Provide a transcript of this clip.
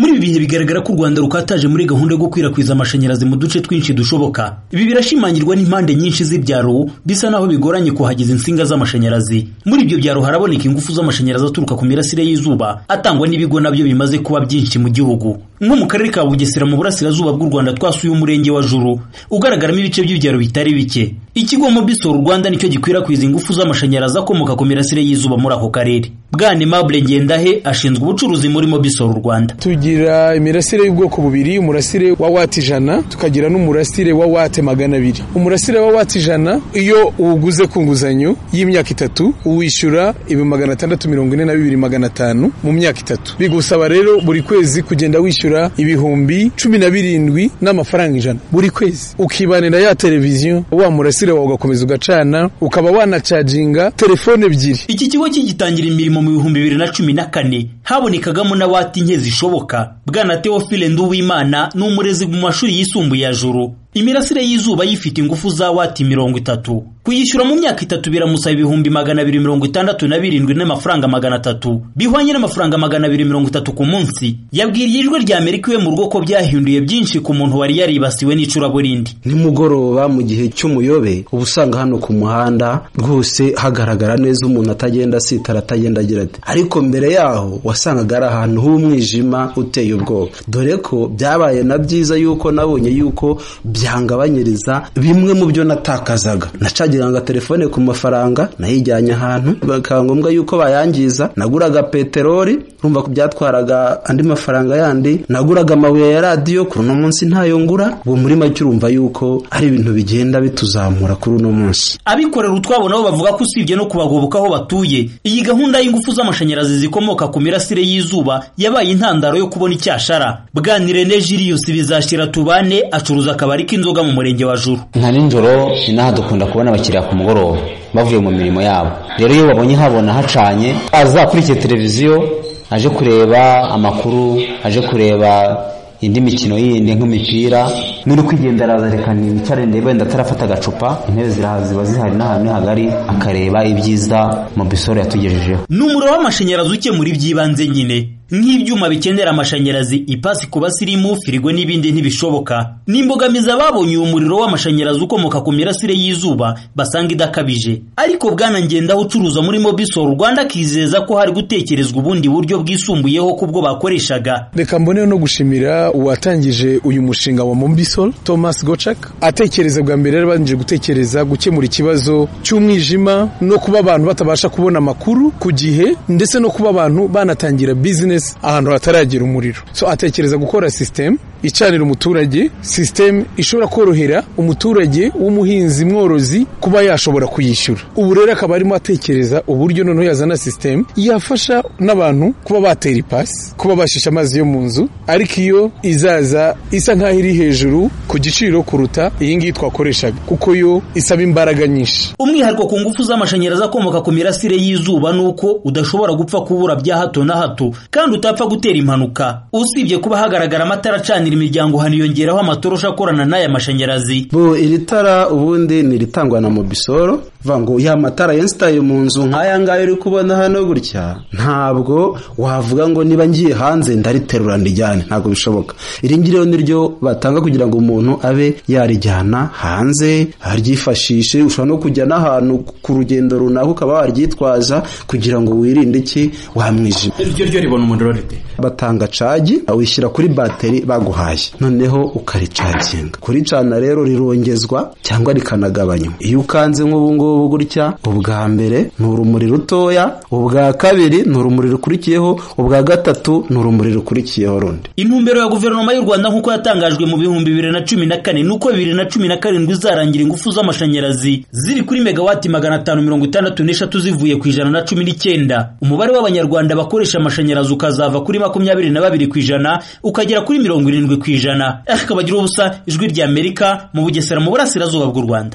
muri ibi bihe bigaragara ko u rwanda rukataje muri gahunda yo gukwirakwiza amashanyarazi mu duce twinshi dushoboka ibi birashimangirwa n'impande nyinshi z'ibyaro bisa naho bigoranye kuhageza insinga z'amashanyarazi muri ibyo byaro haraboneka ingufu z'amashanyarazi aturuka ku mirasire y'izuba atangwa n'ibigo nabyo bimaze kuba byinshi mu gihugu nko mu karere ka bugesera mu burasirazuba bw'u rwanda twasuye umurenge wa juru ugaragaramo ibice by'ibyaro bitari bike ikigo mobisol rwanda nicyo gikwirakwiza ingufu z'amashanyarazi akomoka ku mirasire y'izuba muri ako karere bwana aimable ngendahe ashinzwe ubucuruzi muri mobisol rwanda tugira imirasire y'ubwoko bubiri umurasire wa wati ijana tukagira n'umurasire wa wate magana abiri umurasire wa wati ijana iyo uwuguze ku nguzanyo y'imyaka itatu uwishyura ibi magana atandatu mirongo ine na bibiri magana atanu mu myaka itatu bigusaba rero buri kwezi kugenda wishyura ibihumbi cumi na birindwi n'amafaranga ijana buri kwezi ukibanira ya televiziyo wa murasire wawe ugakomeza ugacana ukaba wanacaginga telefone ebyiri iki kigo kigitangira imirimo mu bihumbi bibiri na cumi na kane habonekagamo na wati nke zishoboka bwana teofile nduwimana ni umurezi mu mashuri yisumbuye ya juru imirasire y'izuba yifite ingufu za wati mirongo itatu kuyishyura mu myaka itatu biramusaba ibihumbi magana abiri mirongo itandatu na birindwi n'amafaranga magana atatu bihwanye n'amafaranga magana abiri mirongo itatu ku munsi yabwiriye ijwi rya amerika iwe mu rugo ko byahinduye byinshi ku muntu wari yaribasiwe n'icuraburindi nimugoroba mu gihe cy'umuyobe uba usanga hano ku muhanda rwose hagaragara neza umuntu atagenda asitara atagenda agira ati ariko mbere yaho wasangaga ari ahantu h'umwijima uteye ubwoba dore ko byabaye na byiza yuko nabonye yuko byangabanyiriza bimwe mu byo natakazaga nacagiranga telefone ku mafaranga nayijyanye ahantu bikaba ngombwa yuko bayangiza naguraga peteroli urumva ko byatwaraga andi mafaranga yandi naguraga amabuye ya radiyo kuri uno munsi ntayo ngura uwo muri make urumva yuko ari ibintu bigenda bituzamura kuri uno munsi abikorera utwabo nabo bavuga ko usibye no kubagoboka aho batuye iyi gahunda y'ingufu z'amashanyarazi zikomoka ku mirasire y'izuba yabaye intandaro yo kubona icyashara bwanire ne jiliyusi bizashyira tubane acuruza akabari k'inzoga mu murenge wa juru nka nijoro ni n'aha dukunda kubona abakiriya ku mugoroba bavuye mu mirimo yabo rero iyo babonye habona hacanye azakurikiye televiziyo aje kureba amakuru aje kureba indi mikino yindi nk'imipira n'uri kwigenda araza reka nicarende wenda atarafata agacupa intebe ziba zihari n'ahantu hagari akareba ibyiza mobisoro yatugejejeho ni umuriro w'amashanyarazi ukemura iby'ibanze nyine nk'ibyuma bikenera amashanyarazi ipasi ku basirimu firigo n'ibindi ntibishoboka ni imbogamizi ababonye uyu muriro w'amashanyarazi ukomoka ku mirasire y'izuba basanga idakabije ariko bwana ngenda ucuruza muri mobisol rwanda akizeza ko hari gutekerezwa ubundi buryo bwisumbuyeho kubwo bakoreshaga reka mboneho no gushimira uwatangije uyu mushinga wa mobisol thomas gocak atekereza bwa mbere yarabanje gutekereza gukemura ikibazo cy'umwijima no kuba abantu batabasha kubona amakuru ku gihe ndetse no kuba abantu banatangira bizinesi ahantu hataragera umuriro so atekereza gukora sisitemu icanira umuturage sisitemu ishobora korohera umuturage w'umuhinzi mworozi kuba yashobora kuyishyura ubu rero akaba arimo atekereza uburyo noneho yazana sisitemu yafasha n'abantu kuba batera ipasi kuba bashisha amazi yo mu nzu ariko iyo izaza isa nk'aho iri hejuru ku giciro kuruta iyi ngiyi twakoreshaga kuko yo isaba imbaraga nyinshi umwihariko ku ngufu z'amashanyarazi akomoka ku mirasire y'izuba ni uko udashobora gupfa kubura bya hato na hato kandi utapfa gutera impanuka usibye kuba hagaragara amatara acanira imiryango haniyongeraho amatoroshi akorana n'aya mashanyarazi bo iri tara ubundi ni iritangwa na mobisoro vuga ngo ya matara yensitaye mu nzu nk'aya ngaya uri kubona hano gutya ntabwo wavuga ngo niba ngiye hanze ndariterura ndijyane ntabwo bishoboka iri ngiri rero niryo batanga kugira ngo umuntu abe yarijyana hanze aryifashishe ushobora no kujya n'ahantu ku rugendo runaka ukaba waryitwaza kugira ngo wirinde iki wamwijima iryo ryo ribona umuriro rite batanga cagi awishyira kuri bateri baguhaye noneho ukaricaginga kuricana rero rirongezwa cyangwa rikanagabanywa iyo ukanze nk'ubu ngubu gutya ubwa mbere ni urumuri rutoya ubwa kabiri ni urumuri rukurikiyeho ubwa gatatu ni urumuri rukurikiyeho rundi intumbero ya guverinoma y'u rwanda nk'uko yatangajwe mu bihumbi bibiri na cumi na kane nuko bibiri na cumi na karindwi izarangira ingufu z'amashanyarazi ziri kuri megawati magana atanu mirongo itandatu n'eshatu zivuye ku ijana na cumi n'icyenda umubare w'abanyarwanda bakoresha amashanyarazi ukazava kuri makumyabiri na babiri ku ijana ukagera kuri mirongo irindwi ku ijana akabagira ubusa ijwi ry'amerika mu bugesera mu burasirazuba bw'u rwanda